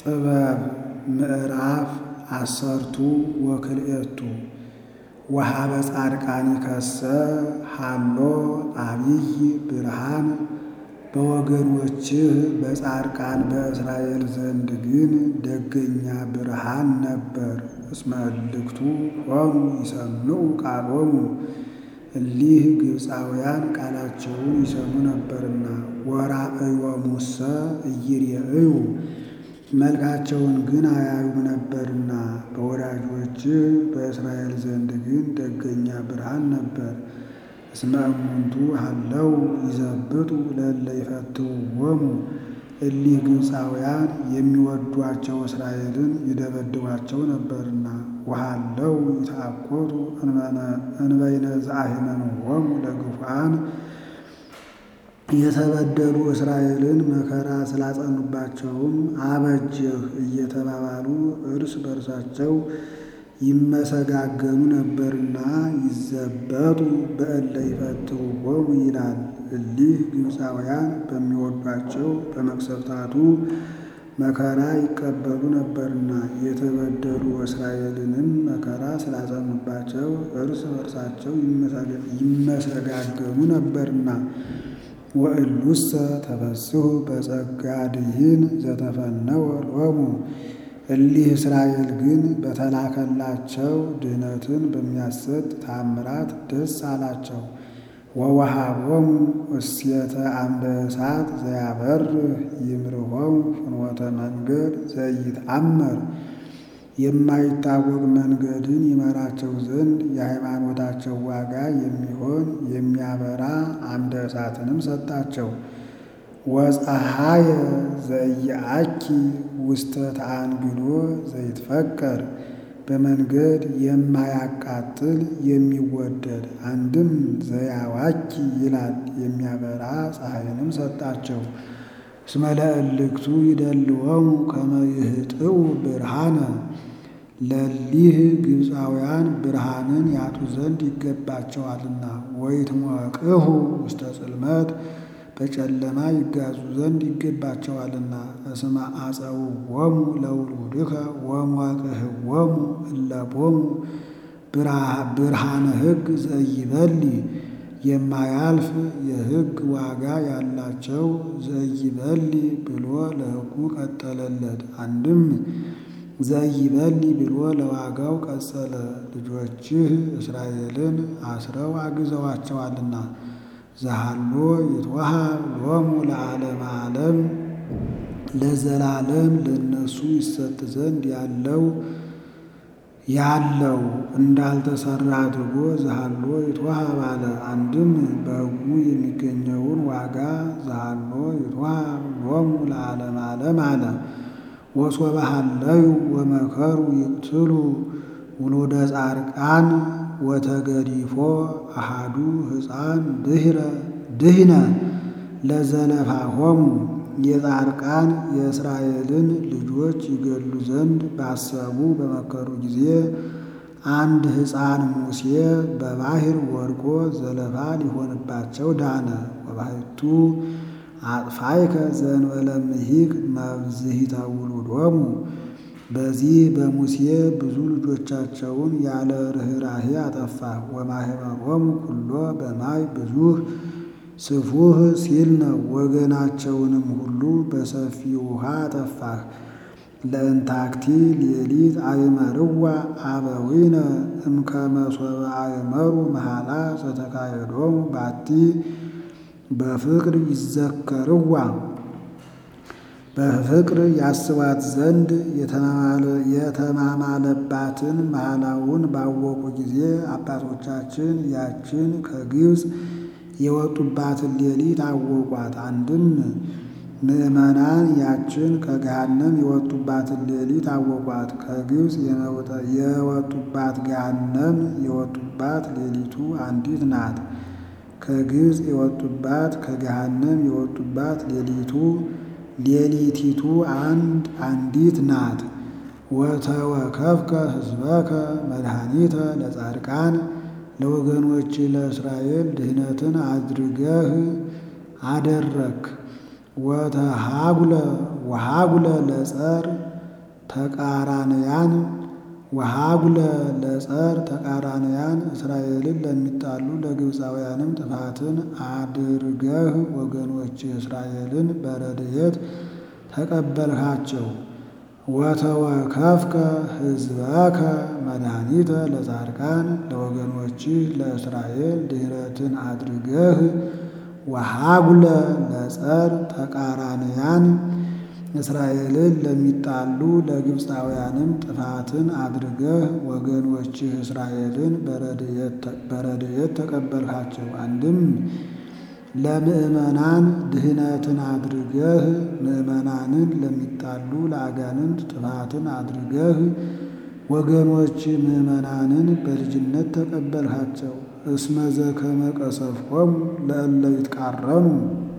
ጥበብ ምዕራፍ አሰርቱ ወክልኤቱ ወሀበ ጻድቃኒከሰ ሀሎ አቢይ ብርሃን በወገኖችህ በጻድቃን በእስራኤል ዘንድ ግን ደገኛ ብርሃን ነበር። እስመ እልክቱ ሆኑ ይሰምዑ ቃሎሙ እሊህ ግብፃውያን ቃላቸውን ይሰሙ ነበርና። ወራእዮሙሰ ኢይሬእዩ መልካቸውን ግን አያዩም ነበርና። በወዳጆችህ በእስራኤል ዘንድ ግን ደገኛ ብርሃን ነበር። እስመ እሙንቱ ሀለው ይዘብጡ ለእለ ይፈትውዎሙ እሊህ ግብፃውያን የሚወዷቸው እስራኤልን ይደበድቧቸው ነበርና። ወሀለው ይትአኰቱ እንበይነ ዘአሂመንዎሙ ለግፉዓን የተበደሉ እስራኤልን መከራ ስላጸኑባቸውም አበጀህ እየተባባሉ እርስ በርሳቸው ይመሰጋገኑ ነበርና ይዘበጡ በእለ ይፈትውዎሙ ይላል። እሊህ ግብፃውያን በሚወዷቸው በመቅሰፍታቱ መከራ ይቀበሉ ነበርና የተበደሉ እስራኤልንም መከራ ስላጸኑባቸው እርስ በርሳቸው ይመሰጋገኑ ነበርና። ወእሉሰ ተፈስሑ በጸጋ ድኂን ዘተፈነወ ሎሙ እሊህ እስራኤል ግን በተላከላቸው ድኅነትን በሚያሰጥ ተአምራት ደስ አላቸው። ወወሃቦሙ እሴተ አምደ እሳት ዘያበርህ ይምርሖሙ ፍኖተ መንገድ ዘኢይትአመር የማይታወቅ መንገድን ይመራቸው ዘንድ የሃይማኖታቸው ዋጋ የሚሆን የሚያበራ አምደ እሳትንም ሰጣቸው። ወፀሐየ ዘኢየአኪ ውስተ ተአንግሎ ዘይትፈቀር በመንገድ የማያቃጥል የሚወደድ አንድም ዘያዋኪ ይላል የሚያበራ ፀሐይንም ሰጣቸው። እስመ ለእልክቱ ይደልዎሙ ከመ ይህጥኡ ብርሃነ ለሊህ ግብፃውያን ብርሃንን ያጡ ዘንድ ይገባቸዋልና። ወይትሞቅሁ ውስተ ጽልመት በጨለማ ይጋዙ ዘንድ ይገባቸዋልና። እስመ አፀውዎሙ ለውሉድከ ወሞቅህዎሙ እለቦሙ ብርሃነ ሕግ ዘኢይበሊ የማያልፍ የሕግ ዋጋ ያላቸው ዘኢይበሊ ብሎ ለሕጉ ቀጠለለት። አንድም ዘኢይበሊ ብሎ ለዋጋው ቀጸለ። ልጆችህ እስራኤልን አስረው አግዘዋቸዋልና። ዘሃሎ ይትወሃብ ሎሙ ለዓለመ ዓለም ለዘላለም ለእነሱ ይሰጥ ዘንድ ያለው ያለው እንዳልተሰራ አድርጎ ዘሃሎ ይትወሃብ አለ። አንድም በሕጉ የሚገኘውን ዋጋ ዘሃሎ ይትወሃብ ሎሙ ለዓለመ ዓለም አለ። ወሶበ ሀለዩ ወመከሩ ይቅትሉ ውሉደ ጻድቃን ወተገዲፎ አሃዱ ሕፃን ድህነ ለዘለፋሆሙ የጻድቃን የእስራኤልን ልጆች ይገድሉ ዘንድ ባሰቡ በመከሩ ጊዜ አንድ ሕፃን ሙሴ በባሕር ወድቆ ዘለፋ ሊሆንባቸው ዳነ። ወባሕቱ አጥፋይከ ዘእንበለ ምሂክ መብዝሂተ ውሉዶሙ በዚህ በሙሴ ብዙ ልጆቻቸውን ያለ ርኅራኄ አጠፋ። ወማኅበሮሙ ኩሎ በማይ ብዙህ ስፉህ ሲል ነው። ወገናቸውንም ሁሉ በሰፊ ውሃ አጠፋህ። ለእንታክቲ ሌሊት አእመርዋ አበዊነ እምከመ ሶበ አእመሩ መሃላ ዘተካየዶሙ ባቲ በፍቅር ይዘከርዋ በፍቅር ያስባት ዘንድ የተማማለባትን መሃላውን ባወቁ ጊዜ አባቶቻችን ያችን ከግብፅ የወጡባትን ሌሊት አወቋት። አንድም ምዕመናን ያችን ከገሃነም የወጡባትን ሌሊት አወቋት። ከግብፅ የወጡባት ገሃነም የወጡባት ሌሊቱ አንዲት ናት። ከግብፅ የወጡባት ከገሃነም የወጡባት ሌሊቱ ሌሊቲቱ አንድ አንዲት ናት። ወተወከፍከ ሕዝበከ መድኃኒተ ለጻድቃን ለወገኖች ለእስራኤል ድህነትን አድርገህ አደረክ። ወተሃጉለ ወሃጉለ ለጸር ተቃራንያን ወሃጉለ ለጸር ተቃራንያን እስራኤልን ለሚጣሉ ለግብፃውያንም ጥፋትን አድርገህ ወገኖች እስራኤልን በረድኤት ተቀበልሃቸው። ወተወከፍከ ሕዝበከ መድኃኒተ ለጻድቃን ለወገኖችህ ለእስራኤል ድኅረትን አድርገህ ወሃጉለ ለጸር ተቃራንያን እስራኤልን ለሚጣሉ ለግብፃውያንም ጥፋትን አድርገህ ወገኖችህ እስራኤልን በረድኤት ተቀበልሃቸው። አንድም ለምእመናን ድኅነትን አድርገህ ምእመናንን ለሚጣሉ ለአጋንንት ጥፋትን አድርገህ ወገኖች ምእመናንን በልጅነት ተቀበልሃቸው። እስመ ዘከመ ቀሰፍኮሙ ለእለ ይትቃረኑ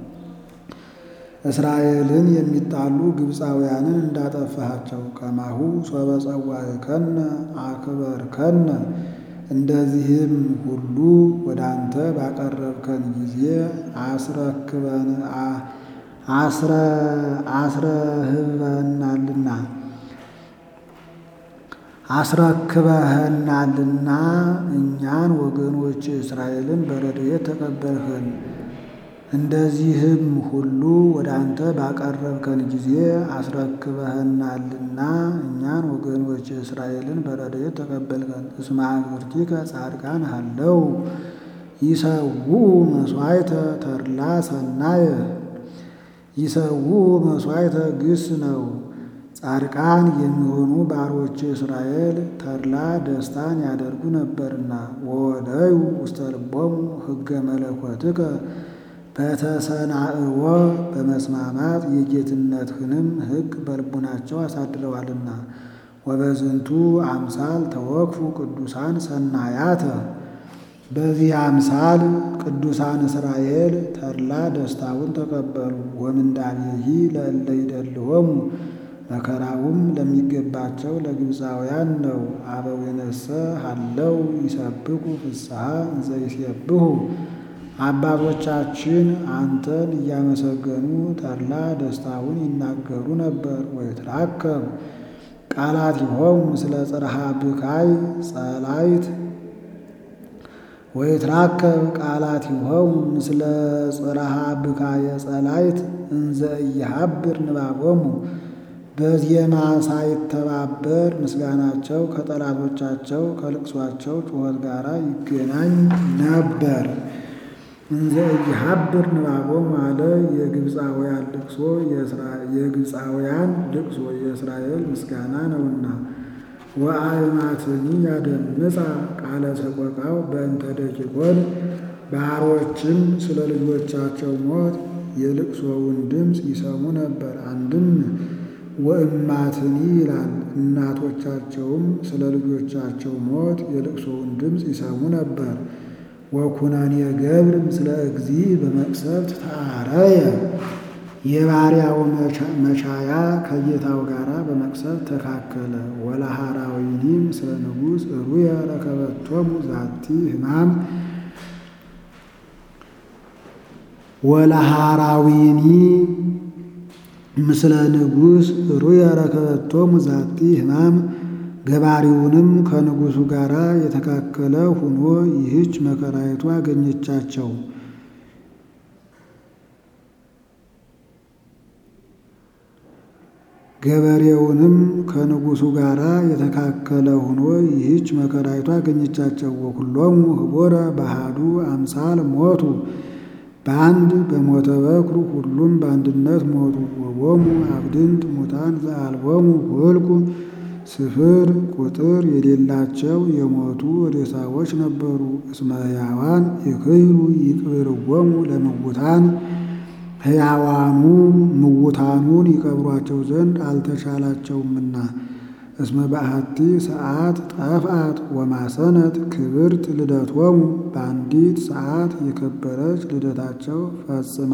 እስራኤልን የሚጣሉ ግብፃውያንን እንዳጠፋሃቸው ከማሁ ሶበ ጸዋዕከነ አክበርከነ እንደዚህም ሁሉ ወደ አንተ ባቀረብከን ጊዜ አስረክበን አስረህበናልና አስረክበህናልና እኛን ወገኖች እስራኤልን በረድኤት ተቀበልህን። እንደዚህም ሁሉ ወደ አንተ ባቀረብከን ጊዜ አስረክበህናልና እኛን ወገኖች እስራኤልን በረድኤት ተቀበልከን። እስመ አግብርቲከ ጻድቃን ሀለው ይሰውኡ መሥዋዕተ ተድላ ሰናየ ይሰውኡ መሥዋዕተ ግስ ነው። ጻድቃን የሚሆኑ ባሮች እስራኤል ተድላ ደስታን ያደርጉ ነበርና ወወደዩ ውስተ ልቦሙ ሕገ መለኮትከ በተሰናእዎ በመስማማት የጌትነትህንም ሕግ በልቡናቸው አሳድረዋልና። ወበዝንቱ አምሳል ተወክፉ ቅዱሳን ሰናያተ በዚህ አምሳል ቅዱሳን እስራኤል ተድላ ደስታውን ተቀበሉ። ወምንዳቤሂ ለእለ ይደልዎሙ መከራውም ለሚገባቸው ለግብፃውያን ነው። አበዊነሰ ሀለው ይሰብኩ ፍስሐ እንዘ ይሴብሑ አባቶቻችን አንተን እያመሰገኑ ተድላ ደስታውን ይናገሩ ነበር። ወይትራከብ ቃላቲሆሙ ምስለ ጽርሐ ብካይ ጸላይት ወይትራከብ ቃላቲሆሙ ምስለ ጽርሐ ብካየ ጸላይት እንዘ ኢይሃብር ንባቦሙ በዜማ ሳይተባበር ምስጋናቸው ከጠላቶቻቸው ከልቅሷቸው ጩኸት ጋር ይገናኝ ነበር። እንዘ ኢይሃብር ንባቦሙ አለ። የግብፃውያን ልቅሶ የግብፃውያን ልቅሶ የእስራኤል ምስጋና ነውና። ወአእማትኒ ያደምፃ ቃለ ሰቆቃው በእንተ ደቂቆን ባሮችም ስለ ልጆቻቸው ሞት የልቅሶውን ድምፅ ይሰሙ ነበር። አንድም ወእማትኒ ይላል። እናቶቻቸውም ስለ ልጆቻቸው ሞት የልቅሶውን ድምፅ ይሰሙ ነበር። ወኩነኔ ገብር ምስለ እግዚእ በመቅሰፍት ተአረየ የባሪያው መቻያ ከጌታው ጋር በመቅሰፍት ተካከለ። ወለሃራዊኒ ምስለ ንጉሥ ሩየ ረከበቶሙ ዛቲ ሕማም ወለሃራዊኒ ምስለ ንጉሥ ሩየ ረከበቶሙ ዛቲ ሕማም ገባሪውንም ከንጉሡ ጋር የተካከለ ሁኖ ይህች መከራይቱ አገኘቻቸው። ገበሬውንም ከንጉሡ ጋር የተካከለ ሁኖ ይህች መከራይቱ አገኘቻቸው። ወኩሎሙ ህቦረ ባህዱ አምሳል ሞቱ በአንድ በሞተ በኩር ሁሉም በአንድነት ሞቱ። ወቦሙ አብድንት ሙታን ዘአልቦሙ ሁልቁ ስፍር ቁጥር የሌላቸው የሞቱ ሬሳዎች ነበሩ። እስመ ሕያዋን ይክህሉ ይቅብርዎሙ ለምውታን ሕያዋኑ ምውታኑን ይቀብሯቸው ዘንድ አልተቻላቸውምና። እስመ በአሐቲ ሰዓት ጠፍአት ወማሰነት ክብርት ልደቶሙ በአንዲት ሰዓት የከበረች ልደታቸው ፈጽማ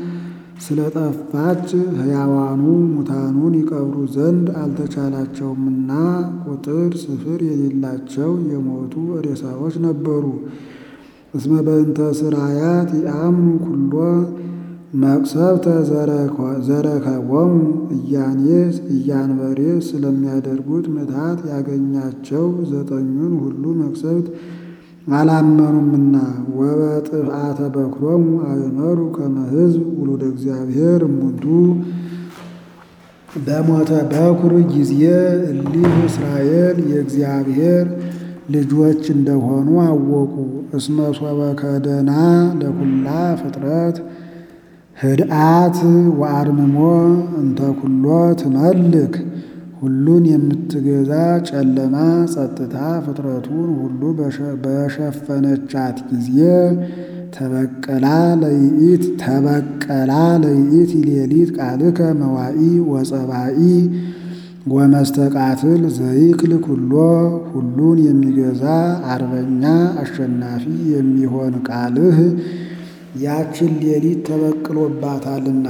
ስለጠፋች ሕያዋኑ ሙታኑን ይቀብሩ ዘንድ አልተቻላቸውምና ቁጥር ስፍር የሌላቸው የሞቱ ሬሳዎች ነበሩ። እስመ በእንተ ስራያት ይአምኑ ኩሎ መቅሰፍተ ዘረከቦሙ እያኔስ እያንበሬስ ስለሚያደርጉት ምትሃት ያገኛቸው ዘጠኙን ሁሉ መቅሰፍት አላመኑምና ወበጥፍአተ በኵሮሙ አእመሩ ከመ ሕዝብ ውሉደ እግዚአብሔር እሙንቱ በሞተ በኵር ጊዜ እሊህ እስራኤል የእግዚአብሔር ልጆች እንደሆኑ አወቁ። እስመ ሶበ ከደና ለኩላ ፍጥረት ህድአት ወአርምሞ እንተ ኩሎ ትመልክ ሁሉን የምትገዛ ጨለማ ጸጥታ ፍጥረቱን ሁሉ በሸፈነቻት ጊዜ ተበቀላ ለይኢት ተበቀላ ለይኢት ሌሊት ቃልከ መዋኢ ወጸባኢ ወመስተቃትል ዘይክል ኩሎ ሁሉን የሚገዛ አርበኛ አሸናፊ የሚሆን ቃልህ ያችን ሌሊት ተበቅሎባታልና።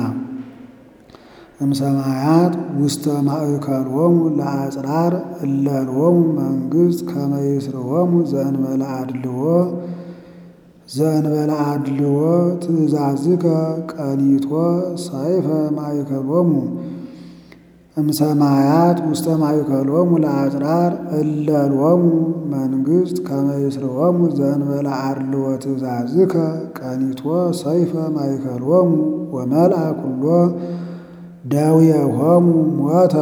እምሰማያት ውስተ ማእከሎሙ ለአጽራር እለሎሙ መንግሥት ከመ ይስርዎሙ ዘእንበለ አድልዎ ዘእንበለ አድልዎ ትእዛዝከ ቀኒቶ ሰይፈ ማእከሎሙ እምሰማያት ውስተ ማእከሎሙ ለአጽራር እለሎሙ መንግሥት ከመ ይስርዎሙ ዘእንበለ አድልዎ ትእዛዝከ ቀኒቶ ሰይፈ ማእከሎሙ ወመልአ ኩሎ ደዌሆሙ ሞተ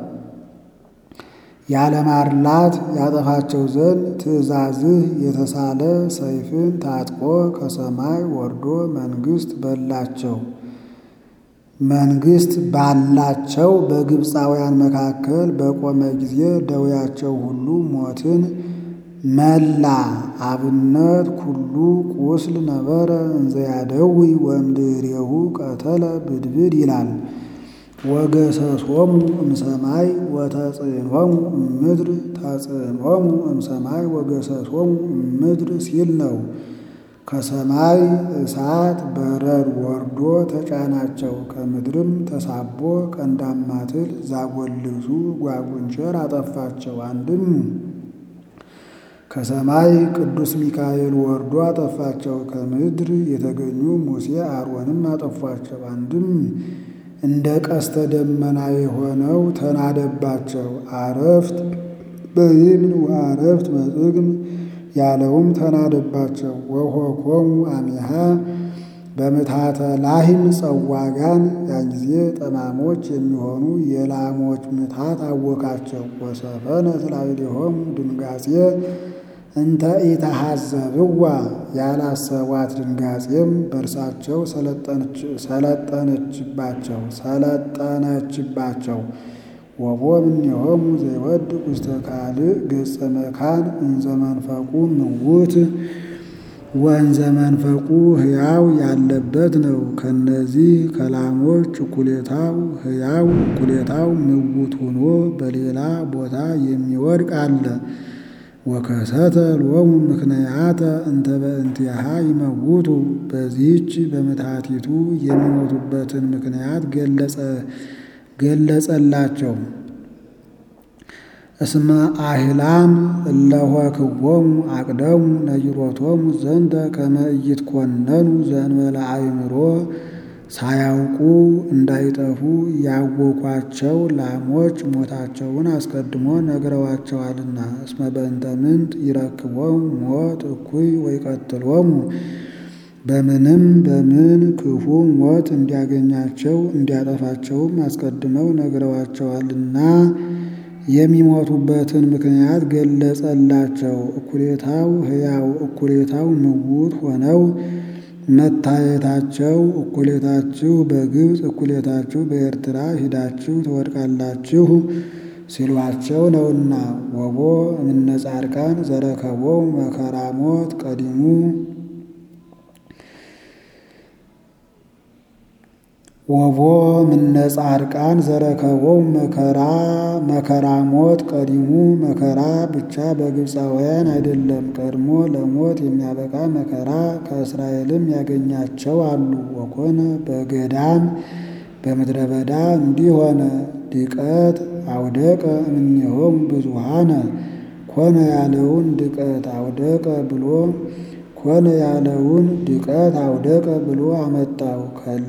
ያለማርላት ያጠፋቸው ዘንድ ትእዛዝህ የተሳለ ሰይፍን ታጥቆ ከሰማይ ወርዶ መንግሥት በላቸው መንግሥት ባላቸው በግብፃውያን መካከል በቆመ ጊዜ ደዌያቸው ሁሉ ሞትን መላ። አብነት ኩሉ ቁስል ነበረ እንዘያደዊ ወእምድኅሬሁ ቀተለ ብድብድ ይላል። ወገሰሶሙ እምሰማይ ወተጽዕኖሙ እምድር ተጽዕኖሙ እምሰማይ ወገሰሶሙ እምድር ሲል ነው። ከሰማይ እሳት በረድ ወርዶ ተጫናቸው፣ ከምድርም ተሳቦ ቀንዳማትል ዛጎልብሱ ጓጉንቸር አጠፋቸው። አንድም ከሰማይ ቅዱስ ሚካኤል ወርዶ አጠፋቸው፣ ከምድር የተገኙ ሙሴ አሮንም አጠፏቸው። አንድም እንደ ቀስተ ደመና የሆነው ተናደባቸው። አረፍት በይምን ወአረፍት በጽግም ያለውም ተናደባቸው። ወሆኮሙ አሚሃ በምትሃተ ላህም ጸዋጋን ያን ጊዜ ጠማሞች የሚሆኑ የላሞች ምትሃት አወካቸው። ወሰፈነ ስላይሌሆሙ ድንጋጼ እንተ ኢተሐዘብዋ ያላሰቧት ድንጋጼም በእርሳቸው ሰለጠነችባቸው ሰለጠነችባቸው። ወቦ እምኔሆሙ ዘይወድቅ ውስተ ካልእ ገጸ መካን እንዘ መንፈቁ ምውት ወእንዘ መንፈቁ ሕያው ያለበት ነው። ከነዚህ ከላሞች እኩሌታው ሕያው እኩሌታው ምውት ሆኖ በሌላ ቦታ የሚወድቅ አለ። ወከሰተ ሎሙ ምክንያተ እንተ በእንቲአሃ ይመውቱ በዚህች በምትሃቲቱ የሚሞቱበትን ምክንያት ገለጸ ገለጸላቸው። እስመ አህላም እለሆክዎሙ አቅደሙ ነይሮቶሙ ዘንተ ከመ ኢይትኰነኑ ዘእንበለ አእምሮ ሳያውቁ እንዳይጠፉ ያወኳቸው ላሞች ሞታቸውን አስቀድሞ ነግረዋቸዋልና። እስመ በእንተ ምንት ይረክቦሙ ሞት እኩይ ወይቀትሎሙ በምንም በምን ክፉ ሞት እንዲያገኛቸው እንዲያጠፋቸውም አስቀድመው ነግረዋቸዋልና የሚሞቱበትን ምክንያት ገለጸላቸው። እኩሌታው ሕያው እኩሌታው ምውት ሆነው መታየታቸው እኩሌታችሁ በግብፅ እኩሌታችሁ በኤርትራ ሂዳችሁ ትወድቃላችሁ ሲሏቸው ነውና። ወቦ እምነ ጻድቃን ዘረከቦሙ መከራ ሞት ቀዲሙ ወቦ እምነ ጻድቃን ዘረከቦሙ መከራ መከራ ሞት ቀዲሙ መከራ ብቻ በግብፃውያን አይደለም፣ ቀድሞ ለሞት የሚያበቃ መከራ ከእስራኤልም ያገኛቸው አሉ። ወኮነ በገዳም በምድረ በዳ እንዲህ ሆነ። ድቀት አውደቀ እምኔሆሙ ብዙሃነ ኮነ ያለውን ድቀት አውደቀ ብሎ ኮነ ያለውን ድቀት አውደቀ ብሎ አመጣው። ከለ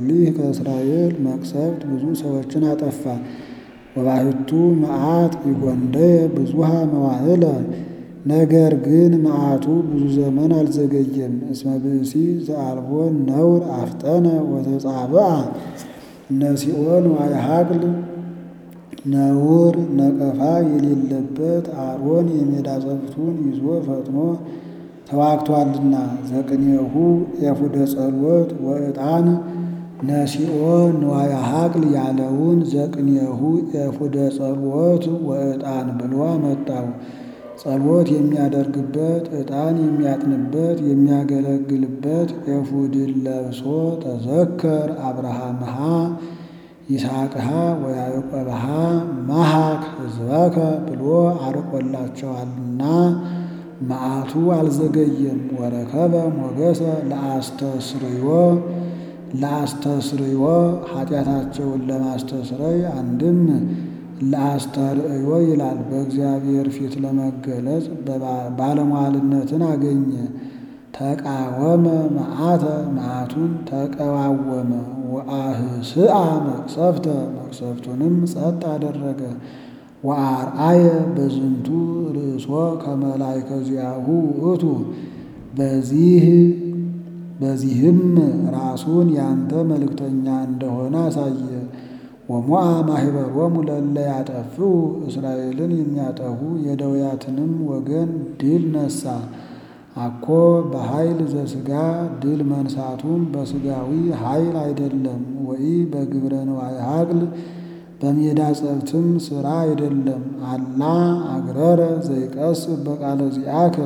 እሊህ ከእስራኤል መቅሰፍት ብዙ ሰዎችን አጠፋ። ወባሕቱ መዓት ይጎንደየ ብዙሃ መዋዕለ ነገር ግን መዓቱ ብዙ ዘመን አልዘገየም። እስመ ብእሲ ዘአልቦ ነውር አፍጠነ ወተጻብአ ነሲኦን ዋይሃቅል ነውር ነቀፋ የሌለበት አሮን የሜዳ ጸፍቱን ይዞ ፈጥኖ ተዋግቷልና። ዘቅኔሁ ኤፉደ ጸሎት ወዕጣን ነሲኦ ንዋየ ሀቅል ያለውን ዘቅኔሁ ኤፉደ ጸሎት ወዕጣን ብሎ አመጣው። ጸሎት የሚያደርግበት ዕጣን የሚያጥንበት የሚያገለግልበት ኤፉድን ለብሶ ተዘከር አብርሃምሃ ይስሐቅሃ ወያዕቆብሃ መሃክ ሕዝበከ ብሎ አርቆላቸዋልና መዓቱ አልዘገየም። ወረከበ ሞገሰ ለአስተስርዮ ለአስተስርዮ ኃጢአታቸውን ለማስተስረይ አንድም ለአስተርእዮ ይላል። በእግዚአብሔር ፊት ለመገለጽ ባለሟልነትን አገኘ። ተቃወመ መዓተ መዓቱን ተቀዋወመ። ወአህስአ መቅሰፍተ መቅሰፍቱንም ጸጥ አደረገ። ወአርአየ በዝንቱ ርእሶ ከመላእከ ዚአሁ ውእቱ በዚህ በዚህም ራሱን ያንተ መልእክተኛ እንደሆነ አሳየ። ወሞአ ማኅበሮሙ ለእለ ያጠፍኡ እስራኤልን የሚያጠፉ የደውያትንም ወገን ድል ነሳ። አኮ በኃይል ዘሥጋ ድል መንሳቱም በሥጋዊ ኃይል አይደለም። ወይ በግብረ ንዋየ ሀቅል በሜዳ ጸብትም ሥራ አይደለም። አላ አግረረ ዘይቀስ በቃለ ዚአከ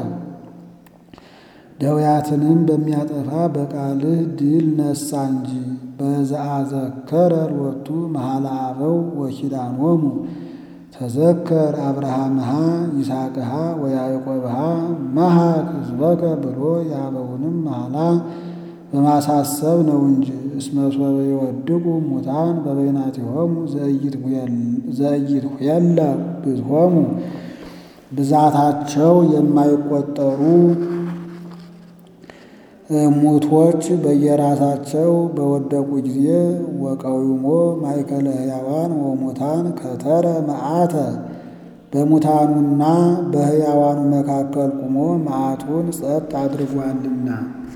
ደውያትንም በሚያጠፋ በቃልህ ድል ነሳ እንጂ። በዘአዘከረ ሎቱ መሐላ አበው ወኪዳኖሙ ተዘከር አብርሃምሃ ይስሐቅሃ ወያዕቆብሃ መሃክ ሕዝበከ ብሎ የአበውንም መሐላ በማሳሰብ ነው እንጂ። እስመ ሶበ ይወድቁ ሙታን በበይናቲሆሙ ዘኢይትኄለ ብዝሆሙ ብዛታቸው የማይቆጠሩ ሙቶች በየራሳቸው በወደቁ ጊዜ ወቀዊሞ ማእከለ ሕያዋን ወሙታን ከተረ መዓተ በሙታኑና በሕያዋኑ መካከል ቁሞ መዓቱን ጸጥ አድርጓልና